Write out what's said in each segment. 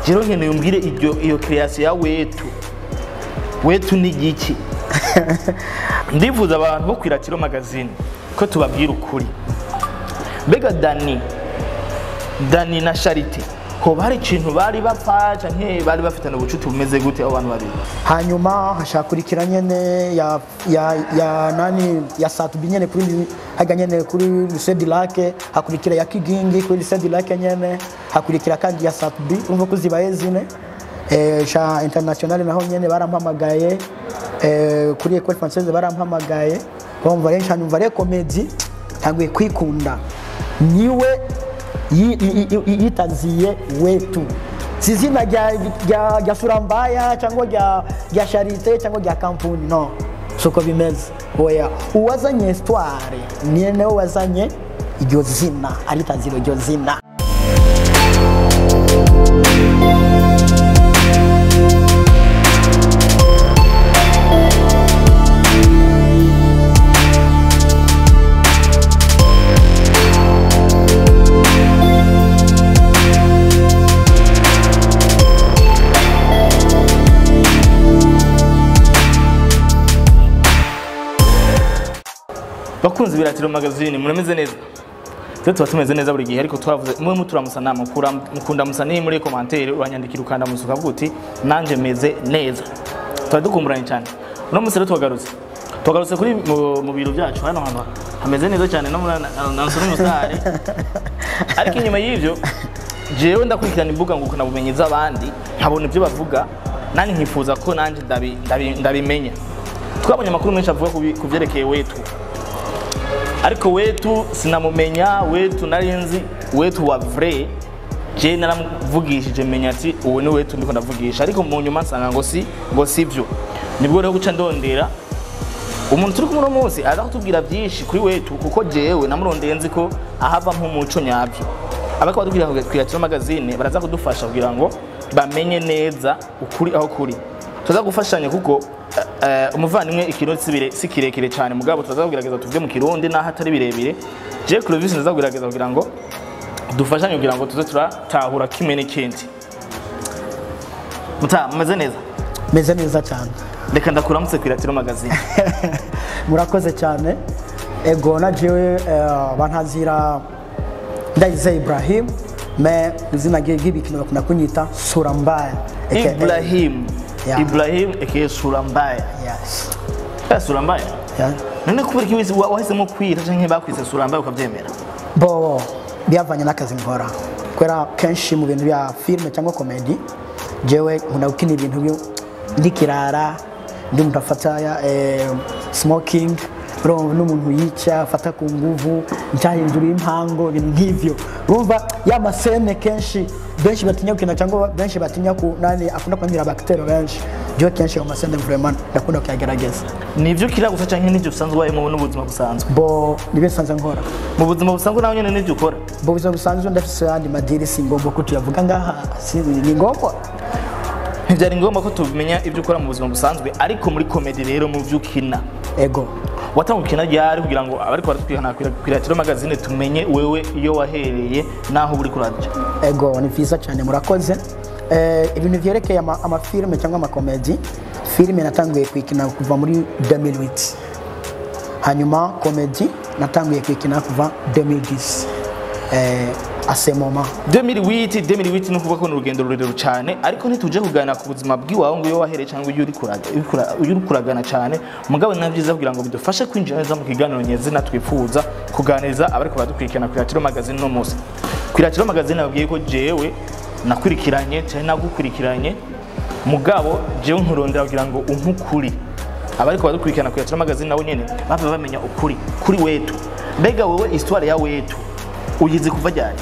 rero nkeneye umbwire iryo iyo creation ya wetu wetu ni igiki ndifuza abantu bo kwiratiro magazine ko tubabwira ukuri mbega dani dani na charite hoba hari ikintu bari bapfa canke bari bafitanye ubucuti bumeze gute abo bantu babiri hanyuma hashakurikira nyene ya ya ya nani ya satubi nyene kuri haga nyene kuri lycée du lac hakurikira ya kigingi kuri lycée du lac nyene hakurikira kandi ya satubi urumva ko zibaye zine eh sha international naho nyene barampamagaye eh kuri école française barampamagaye urumva rero nshanyumva rero comedy ntanguye kwikunda niwe yi- yi- yi- yitaziye wetu si izina rya rya- rya surambaya cyangwa rya rya charite cyangwa rya kampuni no suko bimeze oya uwazanye histoire niye nawe wazanye iryo zina aritazira iryo zina bakunzi biratiro magazine murameze neza rero tuba tumeze neza buri gihe ariko twavuze mwe muturamusa nama mukura- mukunda musa ni muri komantere uranyandikira ukanda musa ukavuga uti nanje meze neza tuba dukumburanye cyane uno munsi rero tuhagarutse tuhagarutse kuri mu- mu biro byacu hano hantu hameze neza cyane no muri nanso n'umusare ariko inyuma y'ibyo jewe ndakurikirana imbuga ngukana bumenyi z'abandi nkabona ibyo bavuga nanjye nkifuza ko nanjye ndabi- ndabi- ndabimenya twabonye amakuru menshi avuga ku bi- ku byerekeye wetu ariko wetu sinamumenya wetu nari nzi wetu wa vrai je naramuvugishije menya ati uwo ni wetu ndiko ndavugisha ariko mu nyuma nsanga ngo si ngo sivyo nibwo rero guca ndondera umuntu turi kumwe uno munsi aza kutubwira byinshi kuri wetu kuko jewe namurondeye nzi ko ahava nk'umuco nyabyo abako batubwira kwiyakira magazine baraza kudufasha kugira ngo bamenye neza ukuri aho kuri tuza gufashanya kuko eh, umuvandimwe ikirundi si bire- si kirekire cyane mugabo tuza kugerageza tuvuge mu kirundi naho atari birebire je Clovis ndaza kugerageza kugira ngo dufashanye kugira ngo tuze turatahura kimwe n'ikindi muta mumeze neza meze neza cyane reka ndakuramutse kwiratiro magazine murakoze cyane ego na jewe eh, bantazira ndayize ibrahim me izina rye ry'ibikino bakunda kunyita surambaya aka Ibrahim Yeah. Ibrahim aka sura mbaya yes Eh, sura mbaya yeah. none kubera iki wese wa- wahisemo kwita canke bakwise sura mbaya ukavyemera bo byavanye n'akazi nkora kubera kenshi mu bintu bya filime cyangwa komedi jewe nkunda gukina ibintu byo ndi kirara ndi umuntu afata ya eh, smoking urumva n'umuntu yica afata ku nguvu ncyahindura impango ibintu nk'ivyo urumva ya masene kenshi benshi batinya gukina cyangwa benshi batinya ku nani akunda kwandira abakiteri benshi jewe kenshi ayo masene vraiment ndakunda kuyagerageza nivyo kira gusa canke nivyo usanzwe ubayemo n'ubuzima busanzwe bo nibyo nsanzwe nkora mu buzima busanzwe nawe nyene nivyo ukora mu buzima busanzwe ndafise ayandi madiri si ngombwa ko tuyavuga ngaha si ni ngombwa ntivyari ngombwa ko tumenya ivyo ukora mu buzima busanzwe ariko muri komedi rero mu vyo ukina ego watanga ukina ryari kugira ngo abariko baratwihana kwiratiro magazine tumenye wewe iyo wahereye naho uri kuraja ego ni vyiza cyane murakoze eh, ibintu vyerekeye ama- amafilime cyangwa amakomedi filime natanguye kuyikina kuva muri 2008 hanyuma komedi natanguye kuyikina kuva 2010 eh, ase moment 2008 2008 ni ukuvuga ko ni urugendo rurerure cyane ariko ntituje kuganira ku buzima bw'iwawe ngo iyo wahereye cyangwa iyo uri kuraga- uri kura- iyo uri kuragana cyane mugabo ni na byiza kugira ngo bidufashe kwinjira neza mu kiganiro nyezina twifuza kuganiriza abariko baradukurikirana ku iratiro magazine uno munsi ku iratiro magazine babwiye ko jewe nakurikiranye cyane nagukurikiranye mugabo jewe nkurondera kugira ngo umpe ukuri abariko baradukurikirana ku iratiro magazine nabo nyene bave bamenya ukuri kuri wetu mbega wowe histoire ya wetu uyizi kuva ryari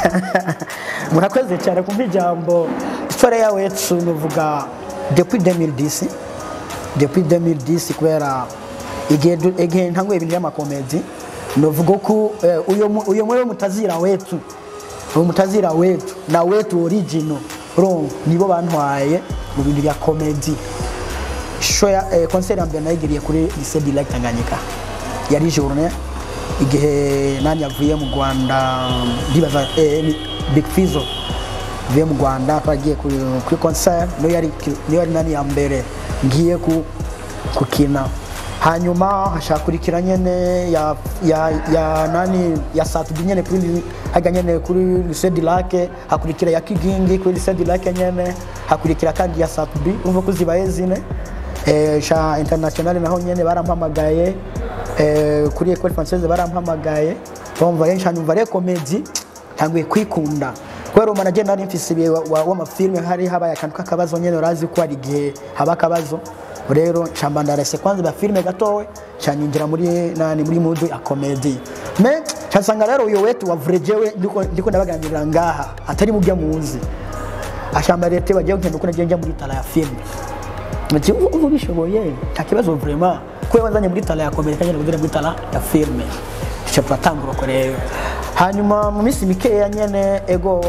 murakoze cyane kumva ijambo histoire yawe yetu nuvuga depuis 2010 depuis 2010 kubera igihe du- igihe ntanguye ibintu by'amakomedi novuga ko eh, uyo mu- uyo mwewe mutazira wetu uwo mutazira wetu na wetu original urumva nibo bantwaye mu bintu bya komedi show ya eh, concert ya mbere nayigiriye kuri lycée du lac Tanganyika yari journée igihe nani yavuye mu Rwanda ndibaza eh, ni Big Fizzo mvuye mu rwanda twagiye kuri kuri concert niyo yari niyo yari nani ya mbere ngiye ku kukina hanyuma hashakurikira nyene ya ya ya nani ya satubi nyene kuri haga nyene kuri lycée du lac hakurikira ya kigingi kuri lycée du lac nyene hakurikira kandi ya satubi umva ko zibaye zine eh, sha international naho nyene barampamagaye eh, kuri école française barampamagaye bumva rero nshanyumva rero comedy ntanguye kwikunda kubera umwana agenda nari mfise ibihe wa- wa- w'amafilme hari habaye akantu k'akabazo nyene urazi ko hari igihe haba akabazo rero nshamba ndarese kwanza ba filme gatowe cyanyinjira muri nani muri mudu ya comedy me cyasanga rero uyo wetu wa vrai jewe ndiko ndiko ndabaganirira ngaha atari mu byo muzi ashamba leta bagiye kugenda uko nagiye njya muri tala ya filme Ati ubu ubu bishoboye nta kibazo vraiment kuko wanzanye muri tala ya comedy kagenda kugera muri tala ya filme icyo turatangura uko rero hanyuma mu minsi mikeya nyene ego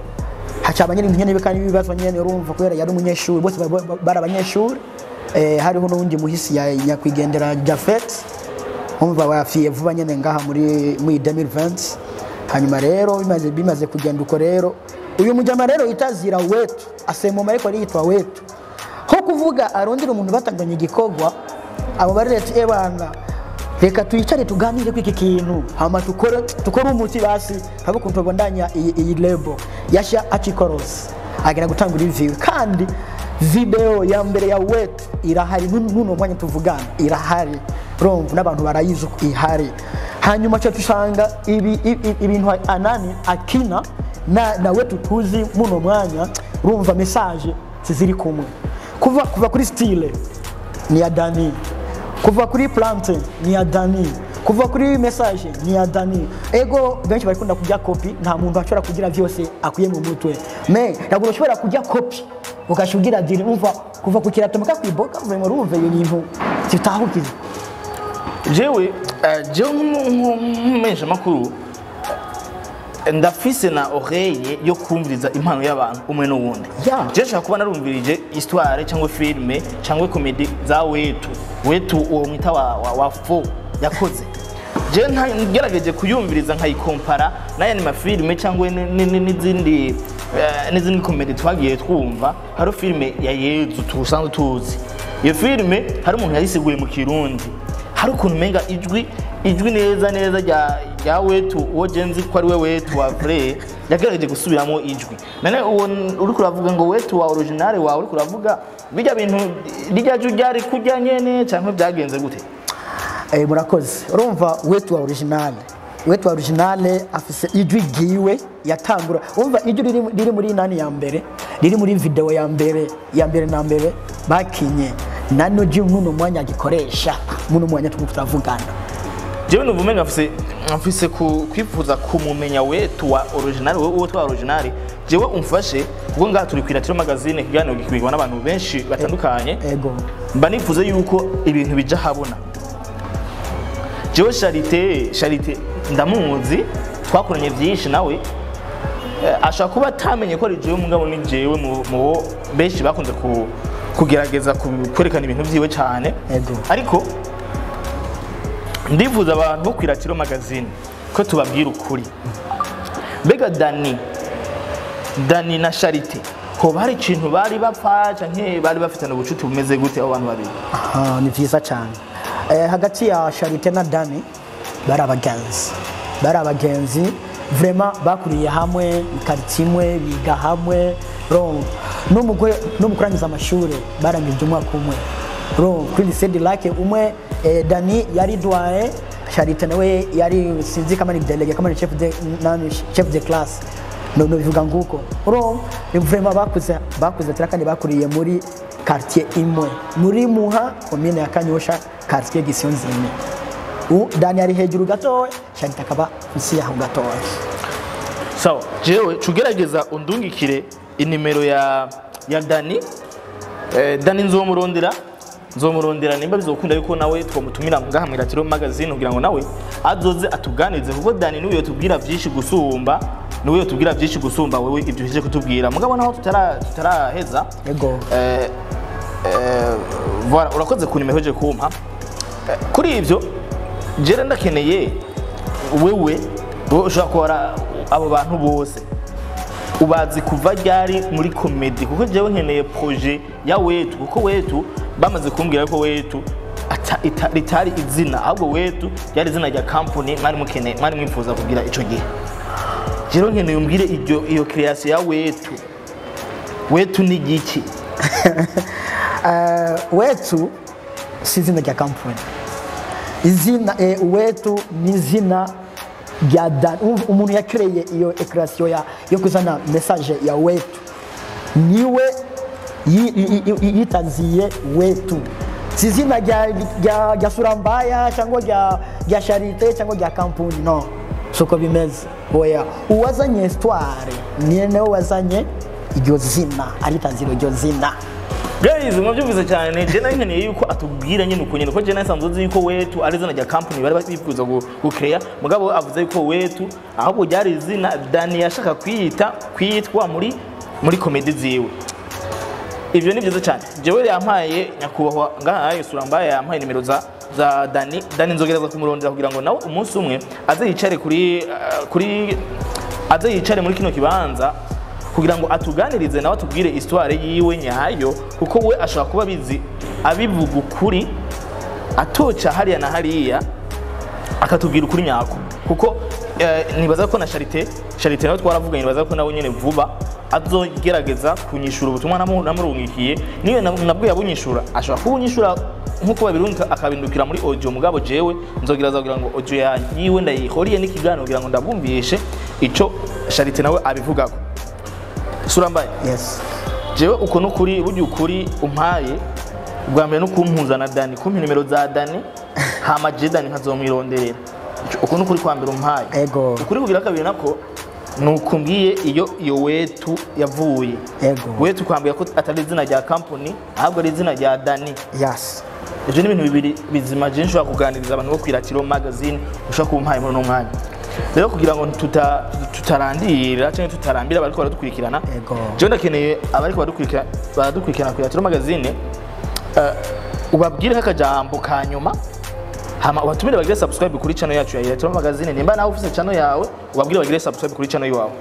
hacaba nyene nyene bikani ibibazo nyene urumva kubera yari umunyeshuri bose ba- ba- bari abanyeshuri eh, hariho n'uwundi muhisi ya nyakwigendera Jafet umva wafiye vuba nyene ngaha muri muri 2020 hanyuma rero bimaze bimaze kugenda uko rero uyu mujama rero itazira wetu asemoma ariko ari yitwa wetu ho kuvuga arondera umuntu batanganye igikorwa abo bari leta ebana reka tuyicare tuganire kw'iki kintu hama tukore tukore umuti basi habe ukuntu tubandanya iyi iyi lebo yasha achikoros agenda gutanga review kandi video ya mbere ya wetu irahari nu- nuno mwanya tuvugana irahari urumva n'abantu barayizi uko ihari hanyuma cyo tusanga ibi ibi- ibintu anani akina na na wetu tuzi muno mwanya urumva message ziziri kumwe kuva kuva kuri style ni ya Dani kuva kuri plante ni ya Dani kuva kuri message ni ya Dani ego benshi barikunda kujya kopi nta muntu ashobora kugira vyose akuye mu mutwe me ntabwo ushobora kujya kopi ugashugira diri umva kuva ku kirato mpaka kwiboka uvuye mu rumve ibyo bintu zitahukiza jewe eh, jewe nk'umumenyesha makuru ndafise na oreille yo kumviriza impano y'abantu umwe n'uwundi Yeah. je nshaka kuba narumvirije histoire cyangwa filme cyangwa komedi za wetu wetu uwo mwita wa, wa, wa fo yakoze je nta- ngerageje kuyumviriza nkayikompara n'ayandi mafilme cyangwa ni- ni- ni- n'izindi eh, n'izindi komedi twagiye twumva hari filme ya yezu tusanzwe tuzi iyo filme hari umuntu yayisiguye mu kirundi hari ukuntu umenga ijwi ijwi neza neza rya rya wetu uwo genzi ko ari we wetu wa vrai yagerageje gusubiramo ijwi none uwo uri kuravuga ngo wetu wa original wawe uri kuravuga bijya bintu rijya jwi ryari kurya nyene cyangwa byagenze gute Eh, murakoze urumva wetu wa original wetu wa original afise ijwi ryiwe yatangura urumva ijwi riri, riri muri nani ya mbere riri muri video ya mbere ya mbere na mbere bakinye nano ji muno mwanya agikoresha muno mwanya tuko turavugana jewe numva umenga mfise mfise ku- kwifuza kumumenya wetu wa original wowe uwo twa original jewe umfashe kuko ngaha turi kwiratiro magazine kiganiro gikwigwa n'abantu benshi batandukanye ego mba nifuza yuko ibintu bija habona jewe charite charite ndamuzi twakoranye byinshi nawe Eh, ashobora kuba atamenye ko ari jewe mugabo ni jewe mu mu bo benshi bakunze ku- kugerageza ku- kwerekana ibintu byiwe cyane Ego. ariko ndifuza abantu bo kwiratiro magazine ko tubabwira ukuri mbega dani dani na charite hoba hari ikintu bari bapfa canke bari bafitanye ubucuti bumeze gute abo bantu babiri Ah, ni vyiza cyane eh, hagati ya Charite na Dani bari abagenzi bari abagenzi vraiment bakuriye hamwe quartier imwe biga hamwe ron n'umugore no mu kurangiza amashuri barangije umwaka umwe ron kuri lycée de lac umwe eh, Dani yari doyen Charite nawe yari sinzi kama ni délégué kama ni chef de nani chef de classe no no bivuga nguko uro ni vraiment bakuze bakuze tira kandi bakuriye muri quartier imwe muri muha commune ya Kanyosha quartier Gisionzime u Dani ari hejuru gatoya Charite akaba nsi yaho gatoya sawa jewe cugerageza undungikire inimero ya ya dani eh, dani nzomurondera nzomurondera nimba bizokunda yuko nawe twamutumira ngaha mwiratiro magazine kugira ngo nawe azoze atuganize kuko dani niwe yotubwira byinshi gusumba niwe yotubwira byinshi gusumba wewe ibyo uhejeje kutubwira mugabo naho tutara tutaraheza ego eh, eh, voilà urakoze ku nimero uje kumpa Eh, kuri ibyo jere ndakeneye wewe wowe ushobora kubara abo bantu bose ubazi kuva ryari muri komedi kuko jewe nkeneye proje ya wetu kuko wetu bamaze kumbwira ko wetu ata- ita- ritari izina ahubwo wetu ryari izina rya kampani mwari mukeneye mwari mwifuza kugira ico gihe rero nkeneye umbwire iryo iyo creation ya wetu wetu ni giki Eh, wetu si izina rya kampani izina eh, wetu ni izina rya Dan- um- umuntu yakereye iyo ekirasiyo ya yo kuzana mesaje ya wetu niwe yi- yi- yi- yitanziye wetu si izina rya rya- rya surambaya cyangwa rya rya sharite cyangwa rya kampuni no suko bimeze oya uwazanye histoire niwe nawe wazanye iryo zina aritanzira iryo zina guys mwabyumvise cyane je nari nkeneye yuko atubwira nyine uko nyine ko je nasanzwe uzi yuko wetu ari izina rya company bari bifuza gu- gucreya mugabo avuze yuko wetu ahubwo ryari izina Dani yashaka kwiyita kwitwa muri muri komedi ziwe ivyo ni byiza cyane jewe yampaye nyakubahwa ngahaye surambaye yampaye nimero za za Dani Dani nzogereza kumurondera kugira ngo nawe umunsi umwe aze yicare kuri uh, kuri aze yicare muri kino kibanza kugira ngo atuganirize nawe atubwire histoire yiwe nyayo kuko we ashobora kuba abizi abivuga ukuri atoca hariya na hariya akatubwira ukuri nyako kuko eh, nibaza ko na Charité Charité nawe twaravuganye nibaza ko nawe nyene vuba azogerageza kunyishura ubutumwa namu- namurungikiye niyo na- nabwo yabunyishura ashobora kubunyishura nkuko babirunga akabindukira muri audio mugabo jewe nzogereza kugira ngo audio ya yiwe ndayihoriye n'ikiganiro kugira ngo ndabumvishe ico Charité nawe abivugako surambaye yes jewe uko nukuri burya ukuri umpaye ubwa mbere no kumpuza na Dani kumpa nimero za Dani hama je Dani nkazomwironderera Ico- uko nukuri kwa mbere umpaye Ego. ukuri kugira kabiri nako nukumbwiye iyo iyo wetu yavuye Ego. wetu kwambira ko atari izina rya company ahubwo ari izina rya Dani yes ibyo ni ibintu bibiri bizima je nshobora kuganiriza abantu bo kwiratiro magazine ushobora kumpaye muri uno mwanya rero kugira ngo tuta, tutarandira cyangwa tutarambira abariko baradukurikirana Ego. jewe ndakeneye abariko baradukurikira- baradukurikirana ku iratiro magazine uh, ubabwireho akajambo ka nyuma hama ubatumire bagire subscribe kuri channel yacu ya iratiro magazine nimba nawe ufise channel yawe ubabwire bagire subscribe kuri channel yawe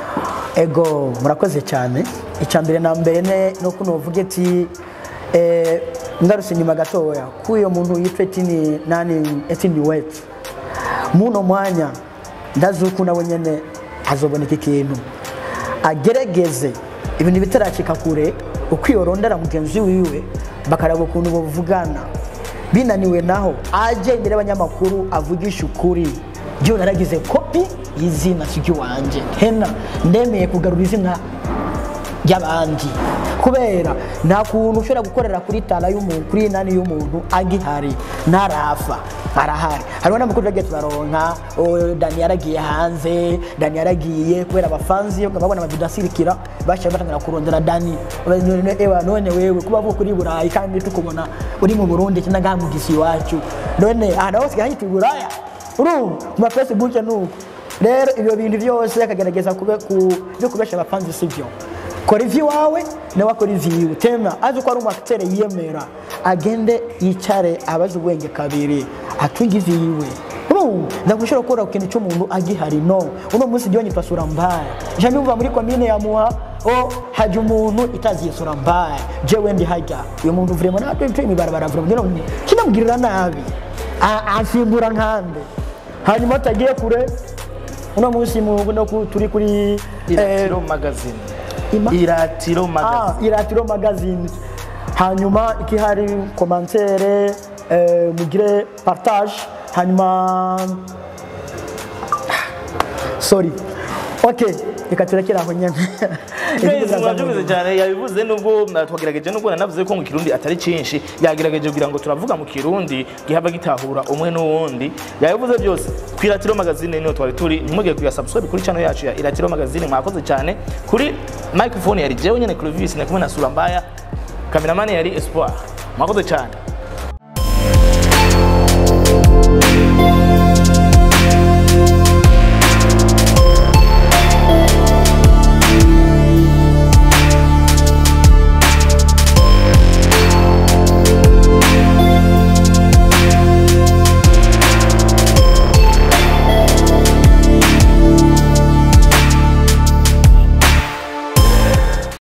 ego murakoze cyane icya mbere na mbere ne no kuno uvuge ati eh, ngarutse inyuma gatoya k'uyo muntu yitwa etini nani etini wetu muno mwanya ndazi uko nawe nyene hazoboneka ikintu agerageze ibintu bitaracika kure uko yorondera mugenzi wiwe bakaraba ukuntu bavugana binaniwe naho aje imbere y'abanyamakuru avugisha ukuri byo naragize kopi y'izina ry'iwanjye hena ndemeye kugarura izina ry'abandi kubera nta kuntu ushobora gukorera kuri tara y'umuntu kuri nani y'umuntu agihari ntarafa arahari hariho n'amakuru turagiye turaronka oh, dani yaragiye hanze dani yaragiye kubera abafanzi babona amavido asirikira bashaye batangira kurondera dani None- ewa none wewe kuba vuka uri i burayi kandi tukubona uri mu burundi cyangwa ngaha mu gisi iwacu none ahantu hose hahita i buraya urumva ku ma facebook ni uko rero ibyo bintu byose akagerageza kube ku byo kubesha abafanzi si byo kora ivy'iwawe nawe akora ivy'iwe tena azi ko ari umu yiyemera agende yicare abaze ubwenge kabiri atunge ivy'iwe urumva ndagushobora gukora ku kintu cy'umuntu agihari no uno munsi jya nyitwa sura mbaya nja nyumva muri komine ya muha o hajya umuntu itaziye sura mbaya jewe ndi hajya uyu muntu vrema natwe turi imibarabara vrema ngira ngo kinamugirira nabi A- ansimbura nkande hanyuma atagiye kure uno munsi mu no ku- turi kuri eh, iratiro magazine Ima? iratiro magazine Ah, iratiro magazine hanyuma ikihari komantere eh, mugire partage hanyuma sorry okay reka turekere aho nyine Guys, mwabyumvise cyane yabivuze nubwo twagerageje nubwo nanavuze ko mu kirundi atari cyinshi yagerageje kugira ngo turavuga mu kirundi gihava gitahura umwe n'uwundi yabivuze byose ku iratiro magazine niho twari turi ntimugire kuya subscribe kuri channel yacu ya iratiro magazine mwakoze cyane kuri microphone yari jewe nyene Clovis na kumwe na Sura Mbaya cameraman yari Espoir mwakoze cyane